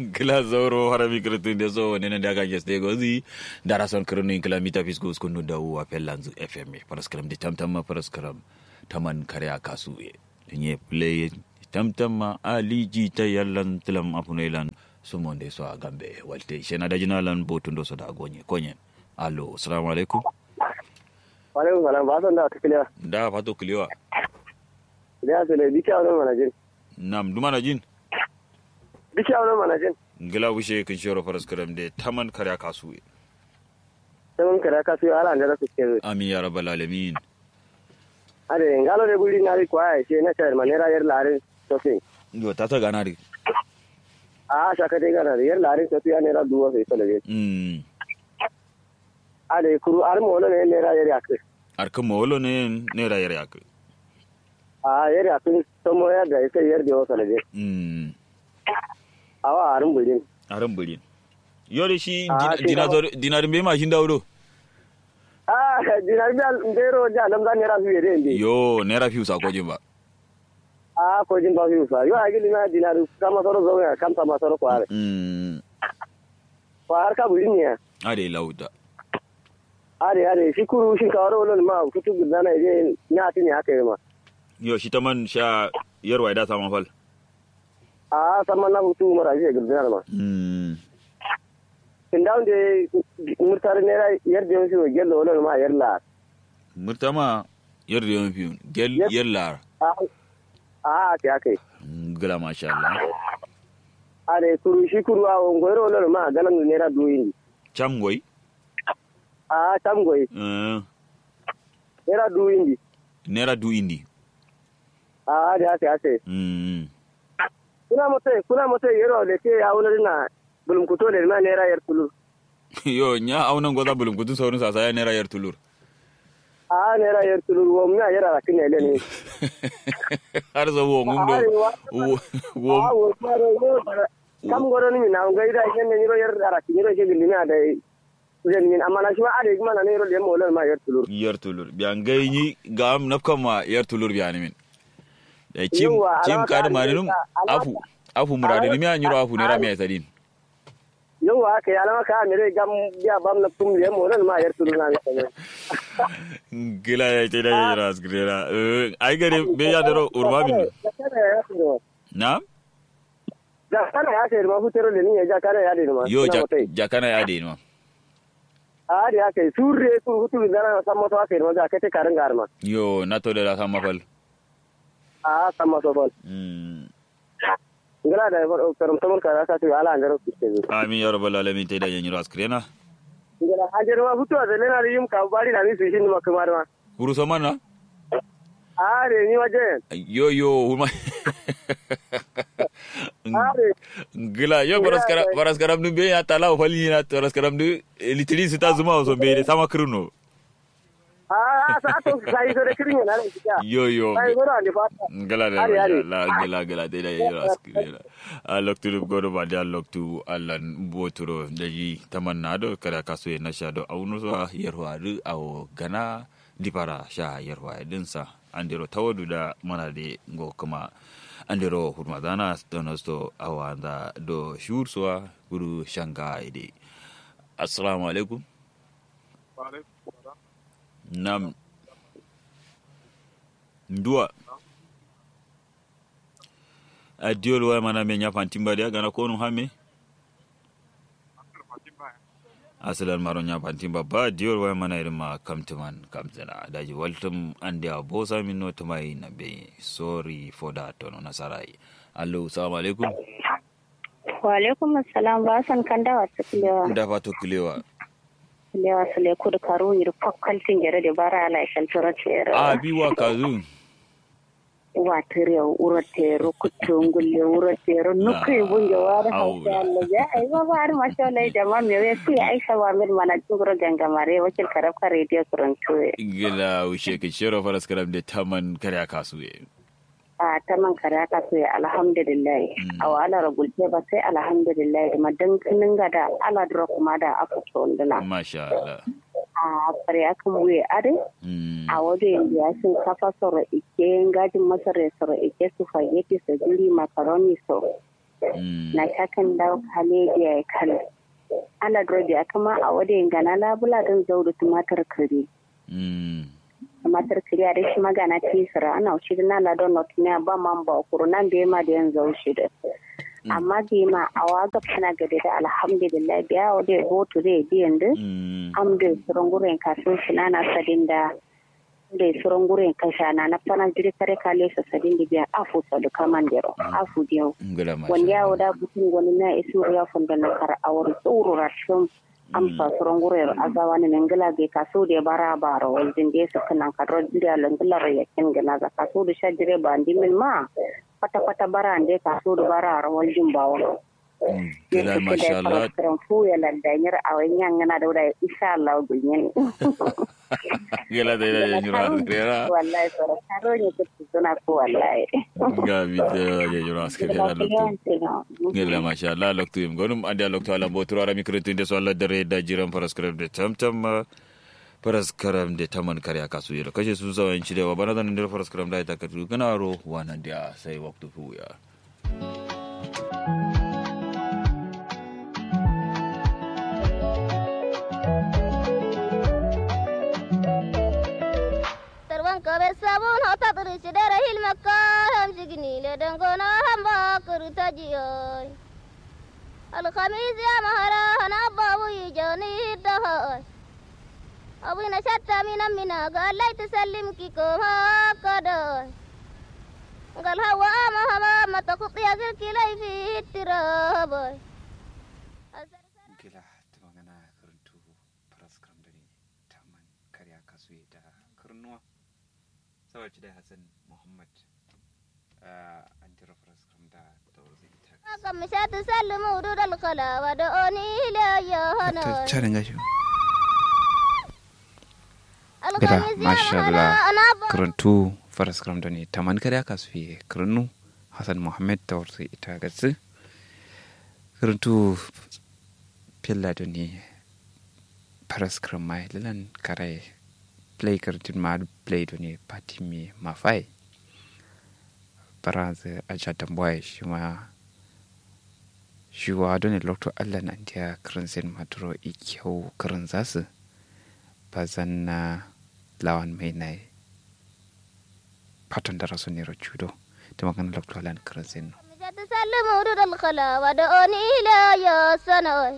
kila zoro harami kirtin da so ne da ga geste gozi dara son kirnu kila mita fisku skunu da wa pelanzu fm paraskram de tamtam ma paraskram taman karya kasu e nye play tamtam ma ali ji ta yallan tilam apunelan sumonde so a gambe walte shena da jinalan botundo so da gonye konye allo assalamu alaikum alaikum salam ba san da ta kiliya da fato kiliwa da su ne biki auren manajin nam dumana jin biki auren manajin ngila wishe kin shoro paraskram de taman karya kasu e sai kare ka su ala da su ke amin ya rabbal alamin ade ngalo de buri ngari kwa she na char manera yer lare to sin yo tata ganari a shaka de gara yer lare to ya nera duwa sai to lege mm ade kuru ar mo ne nera yer yak arkan mawolo ne ne rayar yak a yer yak to mo ya da sai yer de o to lege mm awa arin burin aran burin yore shi Ah, shi dinazor dinar be ma shin dawdo a dinar bi al ndero ja lam da nera bi de ndi yo naira fiu sa kojin ba a ko jin ba fi sa yo agili na dinar kama soro zo ya kam sama soro ko are mm ko har ka burin ne ade lauda are are shi kuru shi ka waro lon ma kutu gudana je nya tin ya kai ma yo shi taman sha yarwa da sama fal a sama na kutu mara je gudana ma mm kin dawo de murtar ne ra yar de shi gello lon ma yar la murtama yar da yawan fiu gel Yes. yallar a a ta kai gila masha Allah are kuru shi kuru a ngoro lon ma galan ne ra duyin cham goy a tam goy eh ne ra duyin naira du indi a da ta kai mm kuna mate kuna mate yero le ke ya wona na bulum kuto le na ne ra yar kulu yo nya aunan goza bulum kutu saurin sasa ya naira yar tulur a ne ra yar kulu wo mi yara ra kin ne ne har zo wo ngundo wo wo a wo maro yo kam goro ni na ngai da yen ne ro yar ra kin ro je gilli na da zen min amma na shi ma ade kuma na ne ro le mo lon ma yar kulu yar tulur biyan gai ni gam nafkan ma yar tulur biyan min da cim Yawwa, cim alama kad ta ma num alama- afu afu murade ni mi anyuro afu ne rami sadin yau haka ya lama ka mere gam ya bam na tum le mo lon ma yar kulu na ne gila ya ce da jira asgrera eh ai gare be ya daro urma min na ja kana ya sai ma futero le ni ja kana ya de ma yo Ina ja- motai. jakana ya de no a da ya kai surre ku hutu da na san moto aka yi ma ja kai te karin garma yo na to da sama fal a san moto bol mm ngala da ba karam tamar kara ka to ala andaro kiste amin ya rabbal alamin te da jira asgrena ngala hajar ma futu da lena yim ka bari na ni su shin ma kamar ma kuru so mana a re ni waje yo yo huma a re gila yo baras kara baras karam du be ya tala fali na baras karam du litiri sita zuma so be de sama kruno a sa to sai so da kirin na ne kika yo yo sai gora ne fa ngala da Ari, ari. la ngala ngala de da yira askira a loktu godo ba da loktu allan boturo da yi tamanna do kada kaso na sha do auno so yarwa du awo gana dipara sha yarwa din sa andiro tawadu da mana de ngo kuma andiro hurma dana donosto awanda do shur so guru shanga ide assalamu alaikum nam nduwa a diol way mana me ñapan timbadi gana ko num hamme asalan maro ñapan timba ba diol way mana irma kamtuman kamtana daji waltum ande a bosa min no tumay na be sorry for that ono nasarai allo assalamu alaikum Wa alaikum assalam ba san kan dawa su kulewa. da fato kulewa Kulewa su le kudu karu yiri fakkaltin gere da bara ala ishan tura tere. a bi wa kazu Wa tere ura tere kutu ngulle ura tere nuku yi bunge wa da hausa Aula. Allah ya ai ba ba har masha Allah jama me we ku Aisha wa mir mana jinguro gangamare wakil karab ka radio kurantu. gila wishe ke shero faras karam de taman kare kasu e A ta man kare aka so ya alhamdulillah. A wa ala ragulte ba sai alhamdulillah ma dan kinin ga da ala dura kuma da aka to ndana. masha Allah A bare aka buye ade. mm. a wajen ya sun kafa soro ike ngajin masara soro ike su fageti su jiri makaroni so Mm. na kakan da kale ya kale ala drobi akama a wade gana labula don zauru tumatar kare Mm. tumatar kare a shi magana tisira ana shi na la don not ne ba man ba kuro nan be ma da yan zau shi da amma be ma a waga kana gade da alhamdulillah biya wade hoto da biyan da Mm. am da suran guren kaso shi na na sadin da da suran guren kasha na na fana jiri kare kale sa sadin da biya afu sa da kaman dero afu diyo Ngala masha wanda ya Allah. wada butun wani na isu ya funda na kar awar tsoro rashon amsa suran guren azawa ne ngala ge kaso da bara bara wajen da su kana kadro da langular ya kin gana za kaso da shajire ba ndimin ma kwata kwata bara ande kaso da bara wajen bawo Mm. Ngala masha Allah. karan fu ya landanyar a wani yana da wuda insha Allah gunyen Ngala da ila jura askriya. wallahi soro karo ne kuke suna ko wallahi Nga bi da ya jura askriya loktu. Ngala masha Allah loktu im gonum ande loktu ala botoro ara mikro tinde so Allah dare da jiran paraskram de tamtam paraskram de taman karya kasu yelo kashe su zawan ci da wa bana da ndar paraskram da ita katu kana ro wana dia sai waktu fu ya. Tarwan kaber sabun hota turu sidara hil makka ham signi le dangona hamba kuruta jiyoy. Al khamis ya mahara hana babu yijani dahoy. Abu na shatta mina mina galai tusallim ki koma kadoy. Gal hawa ama hama mata kuqi azil kilai fi tiraboy. gila ta magana karantu paraskram da ne taman karya kasu da karnuwa saboda da hassan muhammad an tira paraskram da taurzai ta Kam sha tusallimu dudal khala wa da'oni ila ya hana. carin gashi Al gila khamis ya masha mahara Allah hana babu karantu paraskram da ne taman karya kasu karnu hassan muhammad taurzai ita gatsi karantu pilla da ne paraskram mai lilan kare play karantin ma play da ne pati mi mafai baranza a jatan boy shi ma shi wa don lokto allah na dia karansin maturo ikyau karan zasu ba zan na lawan mai na fatan da rasu ne judo da magana lokto allah na karansin تسلم ورود الخلا ودعوني إلى يا سنوي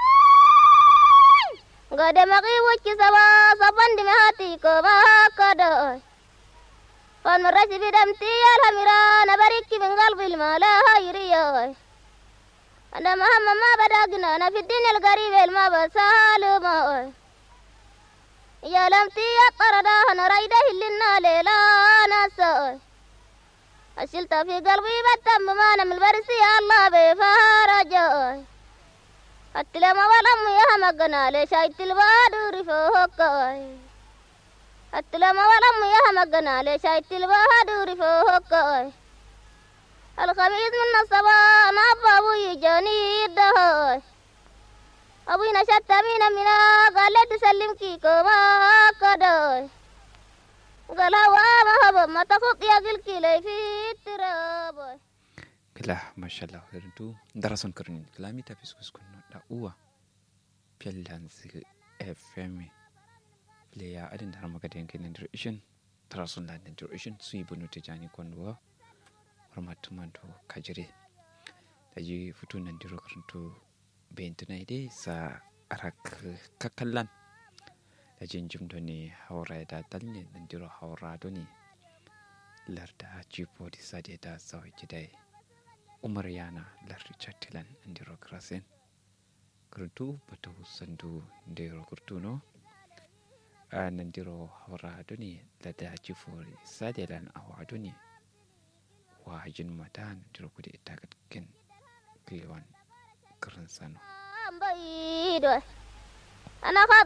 قد مغي وجه سوا صبا دمهاتي كما كدوي فالمرش بدمتي يا الهمران بريك من قلب المالا هيريوي أنا مهما ما بدأنا أنا في الدنيا القريب ما بسال موي يا لمتي يا طردا أنا رايده لنا ليلا نسوي أشلت في قلبي بتم ما نم البرسي الله بفرجوي التلما ولم يا مقنا ليش التلباد فوقي التلما ولم يا مقنا ليش التلباد فوقي الخميس من الصباح نبى أبوي جاني الدهوي أبوي نشت من منا قال لي تسلم كيكو ما كدوي قال هو ما هو ما تخط يا قلكي لي في التراب kila mashallah hirdu darason karnin kilami ta fiskus kunno da uwa pellan zi fm leya adin da harma gaden kin dir ishin darason da dir ishin su yi bunu tijani konduwa hormatu manto kajire da ji futu nan diro karanto bentuna dai sa arak kakallan da jin jim ne haura da dalne nan diro haura doni larda cipo di sade da zawai gidai umar yana lardi chattilan ndiro krasen kurtu batu sandu ndiro kurtuno a nandiro hawra doni lada jifori sadelan awa doni wa jin mata nandiro kudi itagat ken kliwan karan sano بيدوي أنا